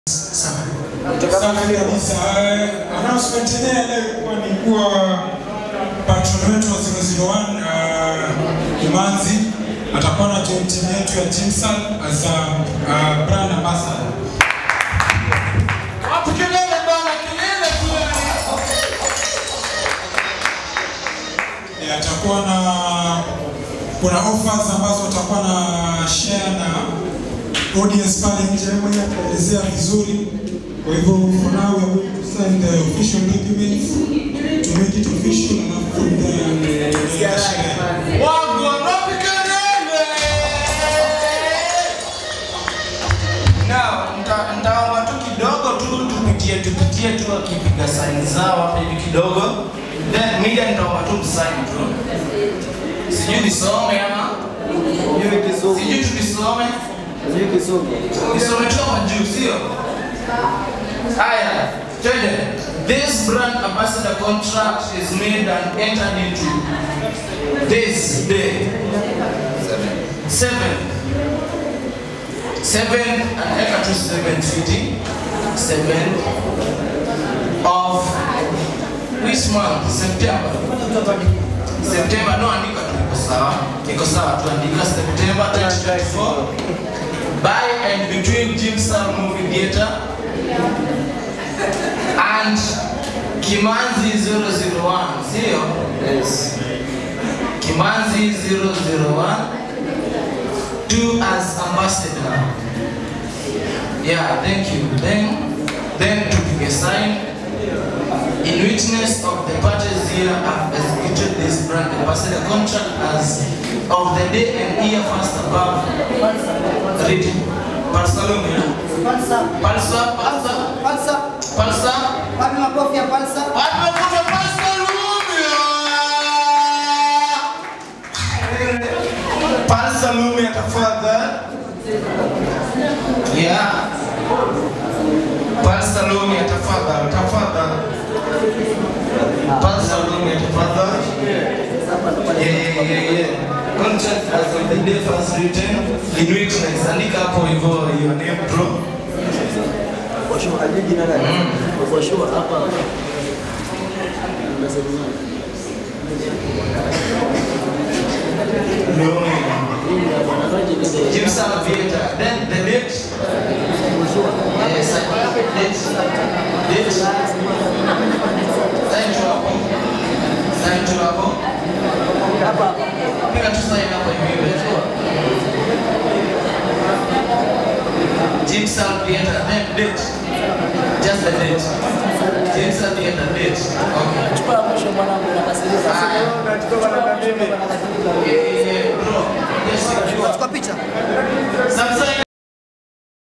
Safi kabisa. Eh, Announcement yenyewe leo ilikuwa ni kuwa patron wetu wa 001 uh, Kimanzi atakuwa na join team yetu ya Jimsal as a uh, brand ambassador. Wapi kelele bwana, kelele kule. Eh, atakuwa na kuna offers ambazo atakuwa na share na audience pale nje, yeye mwenyewe ataelezea vizuri. Kwa hivyo for now we are going to sign the official documents to make it official and from there tunaendelea na sherehe. Wangu, wapi kelele? Now, nita- nitaomba tu kidogo tu tupitie tupitie tu wakipiga saini zao hapa hivi kidogo. Then media nitaomba tu msaini tu. Sijui nisome ama sijui tunisome. Nisome tu hapa juu, sio? Haya, twende. This brand ambassador contract is made and entered into this day. Seven. Seven and eka tu seven fifty. Seven of which month? September. September, no andika tu iko sawa. Iko sawa tu andika September 2024. By and between Jimstar Movie Theatre and Kimanzi 001, sio? Yes. Kimanzi 001 to as ambassador. Yeah, thank you. Then, then to give a sign. In witness of the parties here have executed this brand ambassador contract as of the day and year first above written. Barcelona. Palsa. Palsa, Palsa, Palsa. Palsa. Wapi makofi ya Palsa? Tumekuta Palsa Lumia. Palsa Lumia tafadhali. Yeah. Palsa Lumia tafadhali, tafadhali. Palsa Lumia tafadhali. Yeah, yeah, yeah, yeah. Contract as of the day first written in witness. Andika hapo hivyo your name bro. Jimson Theatre. Then the date. Yes, I- date. Date. Sign tu hapo. Sign tu hapo. Piga tu sign hapo hivi hivi. Jimson Theatre. Then date. Just the date. Jimson Theatre date. Okay. Chukua ya mwisho mwanangu nakasirika. Ah. Chukua ya mwisho bwana nakasirika. Eh, eh, bro. Yes, secure. Chukua picha.